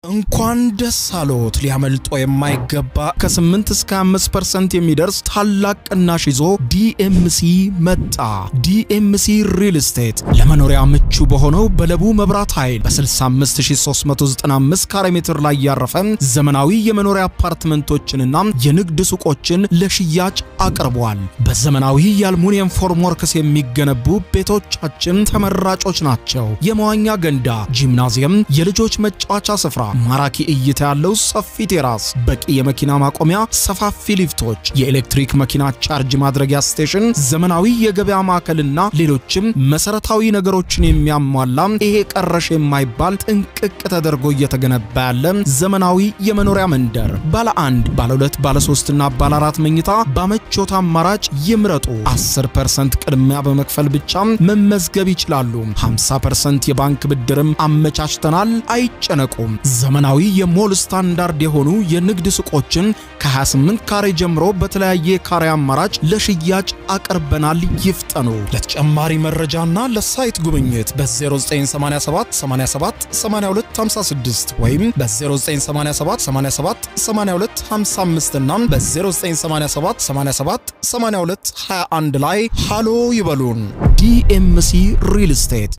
እንኳን ደስ አሎት! ሊያመልጦ የማይገባ ከ8 እስከ 5% የሚደርስ ታላቅ ቅናሽ ይዞ ዲኤምሲ መጣ። ዲኤምሲ ሪል ስቴት ለመኖሪያ ምቹ በሆነው በለቡ መብራት ኃይል በ65395 ካሬ ሜትር ላይ ያረፈ ዘመናዊ የመኖሪያ አፓርትመንቶችንና የንግድ ሱቆችን ለሽያጭ አቅርቧል። በዘመናዊ የአልሙኒየም ፎርም ወርክስ የሚገነቡ ቤቶቻችን ተመራጮች ናቸው። የመዋኛ ገንዳ፣ ጂምናዚየም፣ የልጆች መጫወቻ ስፍራ ማራኪ እይታ ያለው ሰፊ ቴራስ፣ በቂ የመኪና ማቆሚያ፣ ሰፋፊ ሊፍቶች፣ የኤሌክትሪክ መኪና ቻርጅ ማድረጊያ ስቴሽን፣ ዘመናዊ የገበያ ማዕከልና ሌሎችም መሰረታዊ ነገሮችን የሚያሟላ ይሄ ቀረሽ የማይባል ጥንቅቅ ተደርጎ እየተገነባ ያለ ዘመናዊ የመኖሪያ መንደር ባለ አንድ፣ ባለ ሁለት፣ ባለ ሶስትና ባለ አራት መኝታ በምቾት አማራጭ ይምረጡ። 10% ቅድሚያ በመክፈል ብቻ መመዝገብ ይችላሉ። 50% የባንክ ብድርም አመቻችተናል። አይጨነቁም። ዘመናዊ የሞል ስታንዳርድ የሆኑ የንግድ ሱቆችን ከ28 ካሬ ጀምሮ በተለያየ ካሬ አማራጭ ለሽያጭ አቅርበናል። ይፍጠኑ። ለተጨማሪ መረጃና ለሳይት ጉብኝት በ0987 87 8256 ወይም በ0987 87 82 55 እና በ0987 87 82 21 ላይ ሃሎ ይበሉን። ዲኤምሲ ሪል ስቴት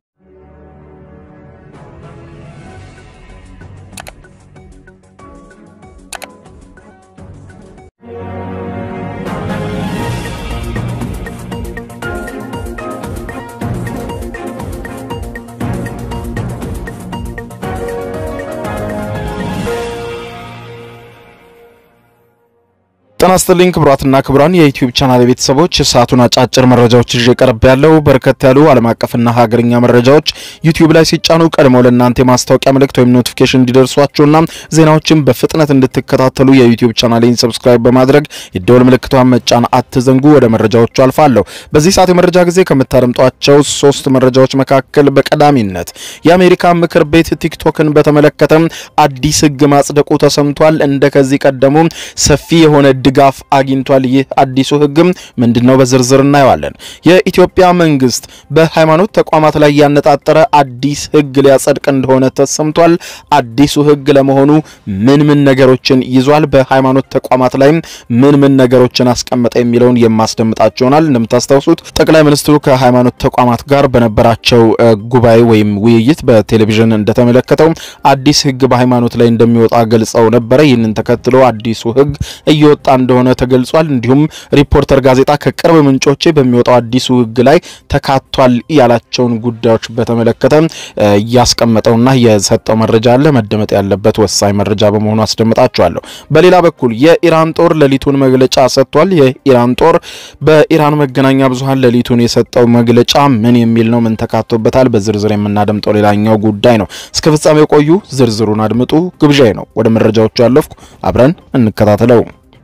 ጤና ይስጥልኝ ክቡራትና ክቡራን የዩቲዩብ ቻናል ቤተሰቦች ሰዓቱን አጫጭር መረጃዎች ይዤ ቀርብ ያለው በርከት ያሉ ዓለም አቀፍና ሀገርኛ መረጃዎች ዩቲዩብ ላይ ሲጫኑ ቀድመው ለእናንተ የማስታወቂያ ምልክት ወይም ኖቲፊኬሽን እንዲደርሷችሁና ዜናዎችን በፍጥነት እንድትከታተሉ የዩቲዩብ ቻናሌን ሰብስክራይብ በማድረግ የደወል ምልክቷን መጫን አትዘንጉ። ወደ መረጃዎቹ አልፋለሁ። በዚህ ሰዓት የመረጃ ጊዜ ከምታደምጧቸው ሶስት መረጃዎች መካከል በቀዳሚነት የአሜሪካ ምክር ቤት ቲክቶክን በተመለከተ አዲስ ሕግ ማጽደቁ ተሰምቷል። እንደ ከዚህ ቀደሙ ሰፊ የሆነ ድጋፍ አግኝቷል። ይህ አዲሱ ህግም ምንድነው? በዝርዝር እናየዋለን። የኢትዮጵያ መንግስት በሃይማኖት ተቋማት ላይ ያነጣጠረ አዲስ ህግ ሊያጸድቅ እንደሆነ ተሰምቷል። አዲሱ ህግ ለመሆኑ ምን ምን ነገሮችን ይዟል? በሃይማኖት ተቋማት ላይም ምን ምን ነገሮችን አስቀመጠ የሚለውን የማስደምጣችሁ ይሆናል። እንደምታስታውሱት ጠቅላይ ሚኒስትሩ ከሃይማኖት ተቋማት ጋር በነበራቸው ጉባኤ ወይም ውይይት በቴሌቪዥን እንደተመለከተው አዲስ ህግ በሃይማኖት ላይ እንደሚወጣ ገልጸው ነበረ። ይህንን ተከትሎ አዲሱ ህግ እየወጣ እንደሆነ ተገልጿል። እንዲሁም ሪፖርተር ጋዜጣ ከቅርብ ምንጮቼ በሚወጣው አዲሱ ህግ ላይ ተካቷል ያላቸውን ጉዳዮች በተመለከተ እያስቀመጠውና የሰጠው መረጃ አለ። መደመጥ ያለበት ወሳኝ መረጃ በመሆኑ አስደምጣችኋለሁ። በሌላ በኩል የኢራን ጦር ሌሊቱን መግለጫ ሰጥቷል። የኢራን ጦር በኢራን መገናኛ ብዙኃን ሌሊቱን የሰጠው መግለጫ ምን የሚል ነው? ምን ተካቶበታል? በዝርዝር የምናደምጠው ሌላኛው ጉዳይ ነው። እስከ ፍጻሜው ቆዩ። ዝርዝሩን አድምጡ ግብዣይ ነው። ወደ መረጃዎቹ ያለፍኩ፣ አብረን እንከታተለው።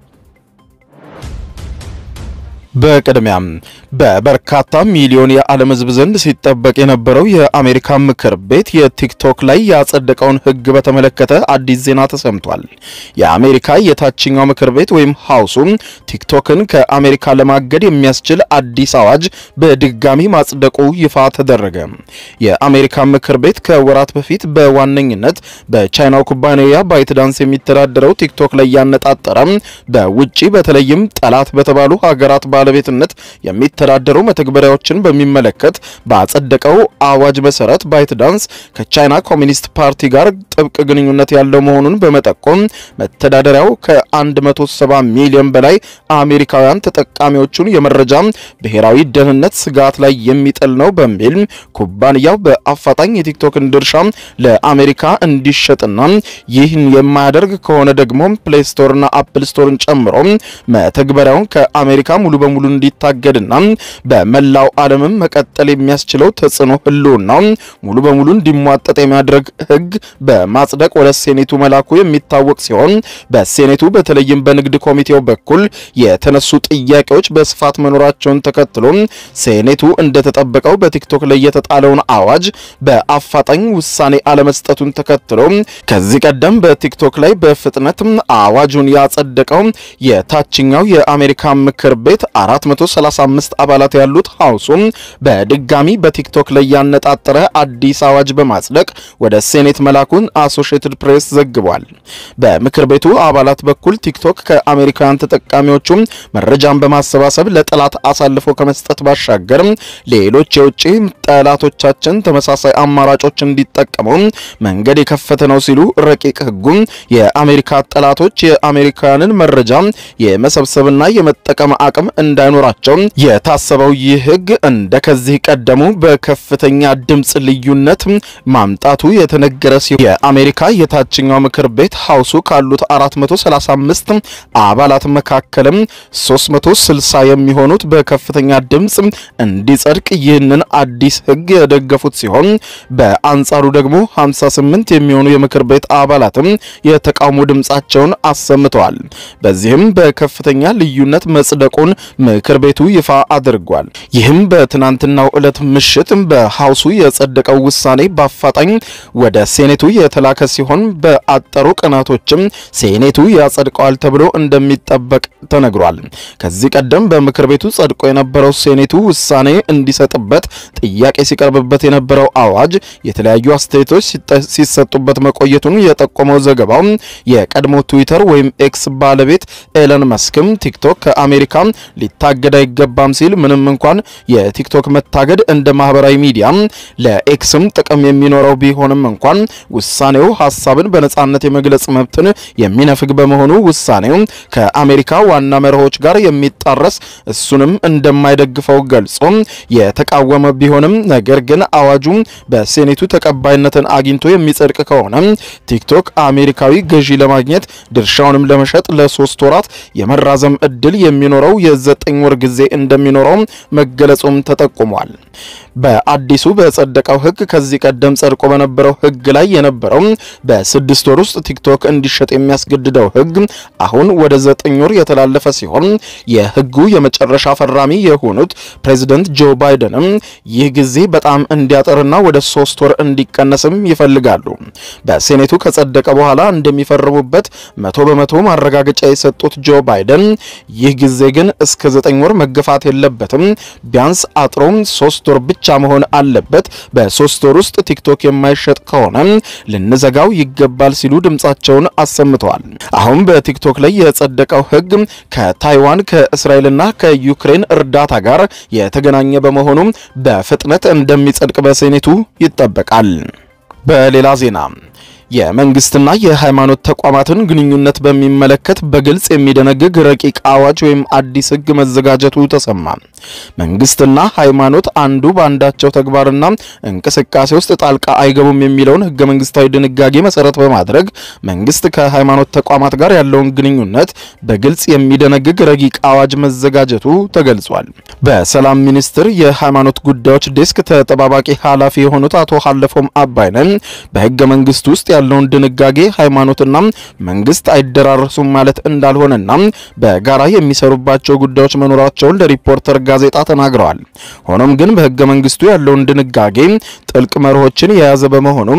በቅድሚያም በበርካታ ሚሊዮን የዓለም ሕዝብ ዘንድ ሲጠበቅ የነበረው የአሜሪካ ምክር ቤት የቲክቶክ ላይ ያጸደቀውን ሕግ በተመለከተ አዲስ ዜና ተሰምቷል። የአሜሪካ የታችኛው ምክር ቤት ወይም ሀውሱ ቲክቶክን ከአሜሪካ ለማገድ የሚያስችል አዲስ አዋጅ በድጋሚ ማጽደቁ ይፋ ተደረገ። የአሜሪካ ምክር ቤት ከወራት በፊት በዋነኝነት በቻይናው ኩባንያ ባይትዳንስ የሚተዳደረው ቲክቶክ ላይ ያነጣጠረ በውጪ በተለይም ጠላት በተባሉ ሀገራት ባለቤትነት የሚተዳደሩ መተግበሪያዎችን በሚመለከት ባጸደቀው አዋጅ መሰረት ባይትዳንስ ከቻይና ኮሚኒስት ፓርቲ ጋር ጥብቅ ግንኙነት ያለው መሆኑን በመጠቆም መተዳደሪያው ከ170 ሚሊዮን በላይ አሜሪካውያን ተጠቃሚዎቹን የመረጃ ብሔራዊ ደህንነት ስጋት ላይ የሚጥል ነው በሚል ኩባንያው በአፋጣኝ የቲክቶክን ድርሻ ለአሜሪካ እንዲሸጥና ይህን የማያደርግ ከሆነ ደግሞ ፕሌይ ስቶርና አፕል ስቶርን ጨምሮ መተግበሪያውን ከአሜሪካ ሙሉ በሙሉ እንዲታገድና በመላው ዓለምም መቀጠል የሚያስችለው ተጽዕኖ ህልውና ሙሉ በሙሉ እንዲሟጠጥ የሚያደርግ ህግ በማጽደቅ ወደ ሴኔቱ መላኩ የሚታወቅ ሲሆን በሴኔቱ በተለይም በንግድ ኮሚቴው በኩል የተነሱ ጥያቄዎች በስፋት መኖራቸውን ተከትሎ ሴኔቱ እንደተጠበቀው በቲክቶክ ላይ የተጣለውን አዋጅ በአፋጣኝ ውሳኔ አለመስጠቱን ተከትሎ ከዚህ ቀደም በቲክቶክ ላይ በፍጥነት አዋጁን ያጸደቀው የታችኛው የአሜሪካ ምክር ቤት 435 አባላት ያሉት ሀውሱም በድጋሚ በቲክቶክ ላይ ያነጣጠረ አዲስ አዋጅ በማጽደቅ ወደ ሴኔት መላኩን አሶሺየትድ ፕሬስ ዘግቧል። በምክር ቤቱ አባላት በኩል ቲክቶክ ከአሜሪካውያን ተጠቃሚዎቹም መረጃን በማሰባሰብ ለጠላት አሳልፎ ከመስጠት ባሻገር ሌሎች የውጭ ጠላቶቻችን ተመሳሳይ አማራጮች እንዲጠቀሙ መንገድ የከፈተ ነው ሲሉ ረቂቅ ሕጉም የአሜሪካ ጠላቶች የአሜሪካውያንን መረጃ የመሰብሰብና የመጠቀም አቅም እንዳይኖራቸው የታሰበው ይህ ሕግ እንደ ከዚህ ቀደሙ በከፍተኛ ድምፅ ልዩነት ማምጣቱ የተነገረ ሲሆን የአሜሪካ የታችኛው ምክር ቤት ሀውሱ ካሉት 435 አባላት መካከልም 360 የሚሆኑት በከፍተኛ ድምፅ እንዲጸድቅ ይህንን አዲስ ሕግ የደገፉት ሲሆን በአንጻሩ ደግሞ 58 የሚሆኑ የምክር ቤት አባላትም የተቃውሞ ድምፃቸውን አሰምተዋል። በዚህም በከፍተኛ ልዩነት መጽደቁን ምክር ቤቱ ይፋ አድርጓል። ይህም በትናንትናው ዕለት ምሽት በሀውሱ የጸደቀው ውሳኔ በአፋጣኝ ወደ ሴኔቱ የተላከ ሲሆን በአጠሩ ቀናቶችም ሴኔቱ ያጸድቀዋል ተብሎ እንደሚጠበቅ ተነግሯል። ከዚህ ቀደም በምክር ቤቱ ጸድቆ የነበረው ሴኔቱ ውሳኔ እንዲሰጥበት ጥያቄ ሲቀርብበት የነበረው አዋጅ የተለያዩ አስተያየቶች ሲሰጡበት መቆየቱን የጠቆመው ዘገባው የቀድሞ ትዊተር ወይም ኤክስ ባለቤት ኤለን መስክም ቲክቶክ ከአሜሪካ ሊታገድ አይገባም ሲል ምንም እንኳን የቲክቶክ መታገድ እንደ ማህበራዊ ሚዲያ ለኤክስም ጥቅም የሚኖረው ቢሆንም እንኳን ውሳኔው ሀሳብን በነጻነት የመግለጽ መብትን የሚነፍግ በመሆኑ ውሳኔው ከአሜሪካ ዋና መርሆች ጋር የሚጣረስ እሱንም እንደማይደግፈው ገልጾ የተቃወመ ቢሆንም ነገር ግን አዋጁ በሴኔቱ ተቀባይነትን አግኝቶ የሚጸድቅ ከሆነ ቲክቶክ አሜሪካዊ ገዢ ለማግኘት ድርሻውንም ለመሸጥ ለሶስት ወራት የመራዘም እድል የሚኖረው የዘጠኝ ወር ጊዜ እንደሚኖረው መገለጹም ተጠቁሟል። በአዲሱ በጸደቀው ሕግ ከዚህ ቀደም ጸድቆ በነበረው ሕግ ላይ የነበረው በስድስት ወር ውስጥ ቲክቶክ እንዲሸጥ የሚያስገድደው ሕግ አሁን ወደ ዘጠኝ ወር የተላለፈ ሲሆን የሕጉ የመጨረሻ ፈራሚ የሆኑት ፕሬዚደንት ጆ ባይደንም ይህ ጊዜ በጣም እንዲያጠርና ወደ ሶስት ወር እንዲቀነስም ይፈልጋሉ። በሴኔቱ ከጸደቀ በኋላ እንደሚፈርሙበት መቶ በመቶ ማረጋገጫ የሰጡት ጆ ባይደን ይህ ጊዜ ግን እስከ ዘጠኝ ወር መገፋት የለበትም፣ ቢያንስ አጥሮም ሶስት ወር ብቻ መሆን አለበት። በሶስት ወር ውስጥ ቲክቶክ የማይሸጥ ከሆነ ልንዘጋው ይገባል ሲሉ ድምጻቸውን አሰምተዋል። አሁን በቲክቶክ ላይ የጸደቀው ሕግ ከታይዋን ከእስራኤልና ከዩክሬን እርዳታ ጋር የተገናኘ በመሆኑ በፍጥነት እንደሚጸድቅ በሴኔቱ ይጠበቃል። በሌላ ዜና የመንግስትና የሃይማኖት ተቋማትን ግንኙነት በሚመለከት በግልጽ የሚደነግግ ረቂቅ አዋጅ ወይም አዲስ ሕግ መዘጋጀቱ ተሰማ። መንግስትና ሃይማኖት አንዱ በአንዳቸው ተግባርና እንቅስቃሴ ውስጥ ጣልቃ አይገቡም የሚለውን ሕገ መንግስታዊ ድንጋጌ መሰረት በማድረግ መንግስት ከሃይማኖት ተቋማት ጋር ያለውን ግንኙነት በግልጽ የሚደነግግ ረቂቅ አዋጅ መዘጋጀቱ ተገልጿል። በሰላም ሚኒስቴር የሃይማኖት ጉዳዮች ዴስክ ተጠባባቂ ኃላፊ የሆኑት አቶ ሀለፎም አባይነን በሕገ መንግስት ውስጥ ያለውን ድንጋጌ ሃይማኖትና መንግስት አይደራረሱም ማለት እንዳልሆነና በጋራ የሚሰሩባቸው ጉዳዮች መኖራቸውን ለሪፖርተር ጋዜጣ ተናግረዋል። ሆኖም ግን በህገ መንግስቱ ያለውን ድንጋጌ ጥልቅ መርሆችን የያዘ በመሆኑ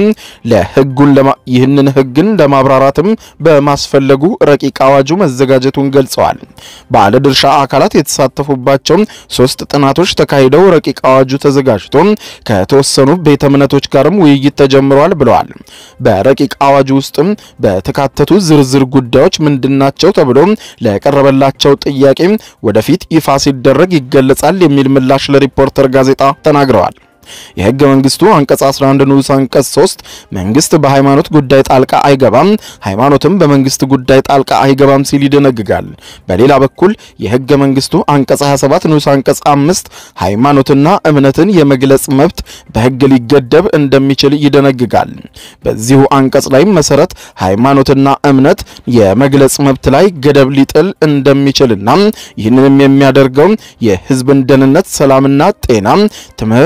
ለህጉን ይህንን ህግን ለማብራራትም በማስፈለጉ ረቂቅ አዋጁ መዘጋጀቱን ገልጸዋል። ባለድርሻ አካላት የተሳተፉባቸው ሶስት ጥናቶች ተካሂደው ረቂቅ አዋጁ ተዘጋጅቶ ከተወሰኑ ቤተ እምነቶች ጋርም ውይይት ተጀምሯል ብለዋል። በረቂቅ አዋጁ ውስጥም በተካተቱ ዝርዝር ጉዳዮች ምንድናቸው ተብሎ ለቀረበላቸው ጥያቄ ወደፊት ይፋ ሲደረግ ይገለጻል የሚል ምላሽ ለሪፖርተር ጋዜጣ ተናግረዋል። የህገ መንግስቱ አንቀጽ 11 ንዑስ አንቀጽ 3 መንግስት በሃይማኖት ጉዳይ ጣልቃ አይገባም፣ ሃይማኖትም በመንግስት ጉዳይ ጣልቃ አይገባም ሲል ይደነግጋል። በሌላ በኩል የህገ መንግስቱ አንቀጽ 27 ንዑስ አንቀጽ 5 ሃይማኖትና እምነትን የመግለጽ መብት በህግ ሊገደብ እንደሚችል ይደነግጋል። በዚሁ አንቀጽ ላይም መሰረት ሃይማኖትና እምነት የመግለጽ መብት ላይ ገደብ ሊጥል እንደሚችልና ይህንንም የሚያደርገው የህዝብን ደህንነት፣ ሰላምና ጤና፣ ትምህርት፣ የሞራል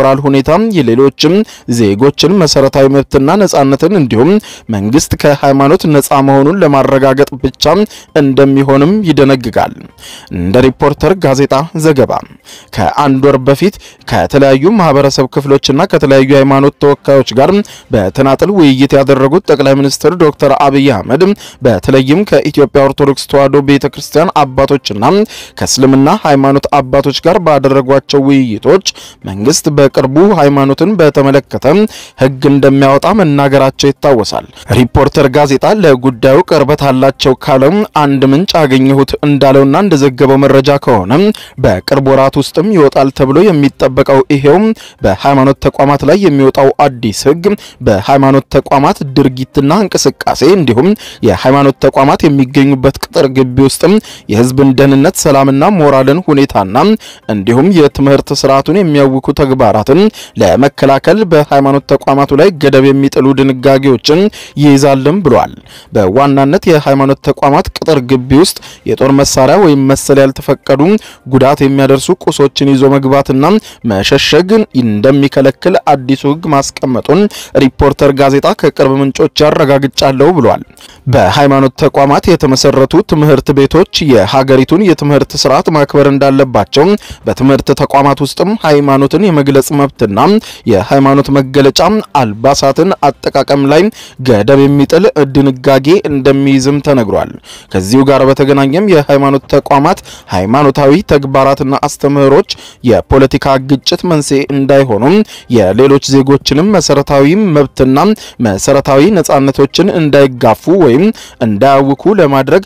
የሞራል ሁኔታ የሌሎችም ዜጎችን መሰረታዊ መብትና ነጻነትን እንዲሁም መንግስት ከሃይማኖት ነጻ መሆኑን ለማረጋገጥ ብቻ እንደሚሆንም ይደነግጋል። እንደ ሪፖርተር ጋዜጣ ዘገባ ከአንድ ወር በፊት ከተለያዩ ማህበረሰብ ክፍሎችና ከተለያዩ ሃይማኖት ተወካዮች ጋር በተናጥል ውይይት ያደረጉት ጠቅላይ ሚኒስትር ዶክተር አብይ አህመድ በተለይም ከኢትዮጵያ ኦርቶዶክስ ተዋሕዶ ቤተክርስቲያን አባቶችና ከእስልምና ሃይማኖት አባቶች ጋር ባደረጓቸው ውይይቶች መንግስት በቅርቡ ሃይማኖትን በተመለከተ ሕግ እንደሚያወጣ መናገራቸው ይታወሳል። ሪፖርተር ጋዜጣ ለጉዳዩ ቅርበት አላቸው ካለው አንድ ምንጭ አገኘሁት እንዳለውና እንደዘገበው መረጃ ከሆነ በቅርብ ወራት ውስጥም ይወጣል ተብሎ የሚጠበቀው ይሄው በሃይማኖት ተቋማት ላይ የሚወጣው አዲስ ሕግ በሃይማኖት ተቋማት ድርጊትና እንቅስቃሴ እንዲሁም የሃይማኖት ተቋማት የሚገኙበት ቅጥር ግቢ ውስጥም የህዝብን ደህንነት፣ ሰላምና ሞራልን ሁኔታና እንዲሁም የትምህርት ስርዓቱን የሚያውኩ ተግባራትን ለመከላከል በሃይማኖት ተቋማቱ ላይ ገደብ የሚጥሉ ድንጋጌዎችን ይይዛልም ብሏል። በዋናነት የሃይማኖት ተቋማት ቅጥር ግቢ ውስጥ የጦር መሳሪያ ወይም መሰል ያልተፈቀዱ ጉዳት የሚያደርሱ ቁሶችን ይዞ መግባትና መሸሸግ እንደሚከለክል አዲሱ ህግ ማስቀመጡን ሪፖርተር ጋዜጣ ከቅርብ ምንጮች ያረጋግጫለሁ ብሏል። በሃይማኖት ተቋማት የተመሰረቱ ትምህርት ቤቶች የሀገሪቱን የትምህርት ስርዓት ማክበር እንዳለባቸው በትምህርት ተቋማት ውስጥም ሃይማኖትን የመግለጽ መብትና የሃይማኖት መገለጫ አልባሳትን አጠቃቀም ላይ ገደብ የሚጥል ድንጋጌ እንደሚይዝም ተነግሯል። ከዚሁ ጋር በተገናኘም የሃይማኖት ተቋማት ሃይማኖታዊ ተግባራትና አስተምህሮች የፖለቲካ ግጭት መንስኤ እንዳይሆኑም የሌሎች ዜጎችንም መሰረታዊ መብትና መሰረታዊ ነጻነቶችን እንዳይጋፉ ወይም እንዳያውኩ ለማድረግ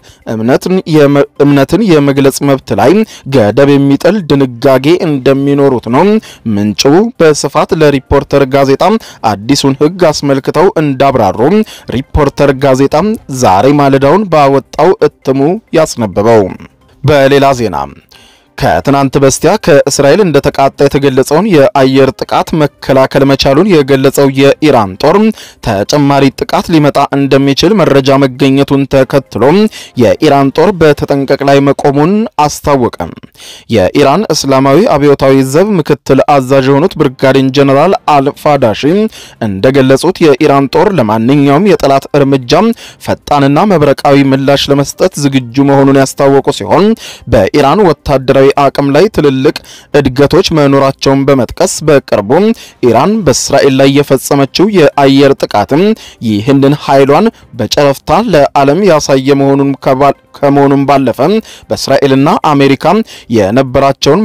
እምነትን የመግለጽ መብት ላይ ገደብ የሚጥል ድንጋጌ እንደሚኖሩት ነው ምንጩ በስፋት ለሪፖርተር ጋዜጣ አዲሱን ህግ አስመልክተው እንዳብራሩ ሪፖርተር ጋዜጣ ዛሬ ማለዳውን ባወጣው እትሙ ያስነበበው። በሌላ ዜና ከትናንት በስቲያ ከእስራኤል እንደተቃጣ የተገለጸውን የአየር ጥቃት መከላከል መቻሉን የገለጸው የኢራን ጦር ተጨማሪ ጥቃት ሊመጣ እንደሚችል መረጃ መገኘቱን ተከትሎ የኢራን ጦር በተጠንቀቅ ላይ መቆሙን አስታወቀ። የኢራን እስላማዊ አብዮታዊ ዘብ ምክትል አዛዥ የሆኑት ብርጋዴር ጀነራል አልፋዳሺ እንደገለጹት የኢራን ጦር ለማንኛውም የጠላት እርምጃ ፈጣንና መብረቃዊ ምላሽ ለመስጠት ዝግጁ መሆኑን ያስታወቁ ሲሆን በኢራን ወታደራዊ አቅም ላይ ትልልቅ እድገቶች መኖራቸውን በመጥቀስ በቅርቡ ኢራን በእስራኤል ላይ የፈጸመችው የአየር ጥቃትም ይህንን ኃይሏን በጨረፍታ ለዓለም ያሳየ መሆኑን ከመሆኑም ባለፈ በእስራኤልና አሜሪካ የነበራቸውን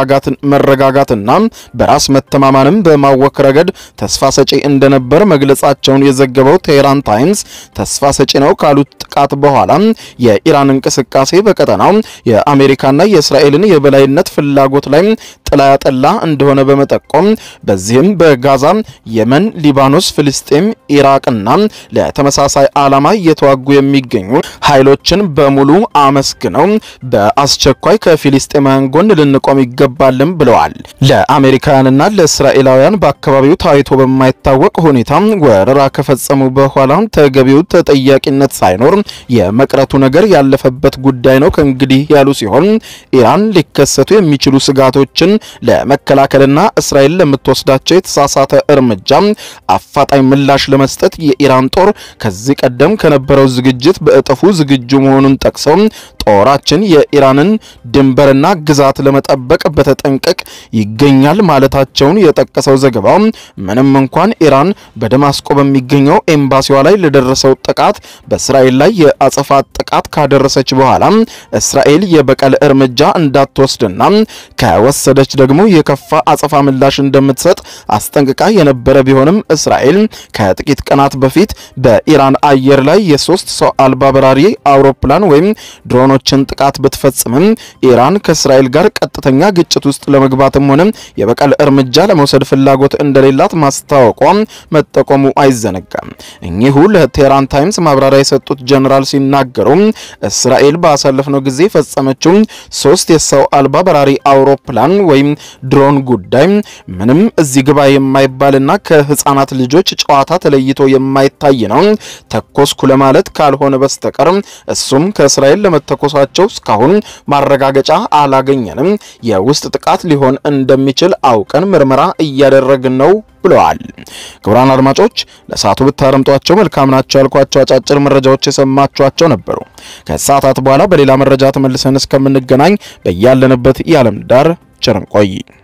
መረጋጋትና በራስ መተማመንም በማወክ ረገድ ተስፋ ሰጪ እንደነበር መግለጻቸውን የዘገበው ቴህራን ታይምስ ተስፋ ሰጪ ነው ካሉት ጥቃት በኋላ የኢራን እንቅስቃሴ በቀጠናው የአሜሪካና የእስራኤልን የበላይነት ፍላጎት ላይ ጥላ ያጠላ እንደሆነ በመጠቆም በዚህም በጋዛ፣ የመን፣ ሊባኖስ፣ ፍልስጤም፣ ኢራቅና ለተመሳሳይ ዓላማ እየተዋጉ የሚገኙ ኃይሎችን በሙሉ አመስግነው በአስቸኳይ ከፊልስጤማውያን ጎን ልንቆም ይገባልም ብለዋል። ለአሜሪካውያንና ለእስራኤላውያን በአካባቢው ታይቶ በማይታወቅ ሁኔታ ወረራ ከፈጸሙ በኋላ ተገቢው ተጠያቂነት ሳይኖር የመቅረቱ ነገር ያለፈበት ጉዳይ ነው ከእንግዲህ ያሉ ሲሆን ኢራን ሊከሰቱ የሚችሉ ስጋቶችን ለመከላከልና እስራኤል ለምትወስዳቸው የተሳሳተ እርምጃ አፋጣኝ ምላሽ ለመስጠት የኢራን ጦር ከዚህ ቀደም ከነበረው ዝግጅት በእጥፉ ዝግጁ መሆኑን ጠቅሰው ጦራችን የኢራንን ድንበርና ግዛት ለመጠበቅ በተጠንቀቅ ይገኛል ማለታቸውን የጠቀሰው ዘገባው ምንም እንኳን ኢራን በደማስቆ በሚገኘው ኤምባሲዋ ላይ ለደረሰው ጥቃት በእስራኤል ላይ የአጸፋ ጥቃት ካደረሰች በኋላ እስራኤል የበቀል እርምጃ እንዳትወስድና ከወሰደች ደግሞ የከፋ አጸፋ ምላሽ እንደምትሰጥ አስጠንቅቃ የነበረ ቢሆንም እስራኤል ከጥቂት ቀናት በፊት በኢራን አየር ላይ የሶስት ሰው አልባ በራሪ አውሮፕላን ወይም ድሮኖችን ጥቃት ብትፈጽምም ኢራን ከእስራኤል ጋር ቀጥተኛ ግጭት ውስጥ ለመግባትም ሆነ የበቀል እርምጃ ለመውሰድ ፍላጎት እንደሌላት ማስታወቋ መጠቆሙ አይዘነጋም። እኚሁ ለቴህራን ታይምስ ማብራሪያ የሰጡት ጀነራል ሲናገሩ እስራኤል ባሳለፍነው ጊዜ ፈጸመችው ሶስት የሰው አልባ በራሪ አውሮፕላን ወይም ድሮን ጉዳይ ምንም እዚህ ግባ የማይባልና ከህፃናት ልጆች ጨዋታ ተለይቶ የማይታይ ነው። ተኮስኩ ለማለት ካልሆነ በስተቀር እሱም ከእስራኤል ለመተኮስ መተኮሳቸው እስካሁን ማረጋገጫ አላገኘንም። የውስጥ ጥቃት ሊሆን እንደሚችል አውቀን ምርመራ እያደረግን ነው ብለዋል። ክቡራን አድማጮች ለሰዓቱ ብታረምጧቸው መልካም ናቸው ያልኳቸው አጫጭር መረጃዎች የሰማችኋቸው ነበሩ። ከሰዓታት በኋላ በሌላ መረጃ ተመልሰን እስከምንገናኝ በያለንበት የዓለም ዳር ቸር እንቆይ።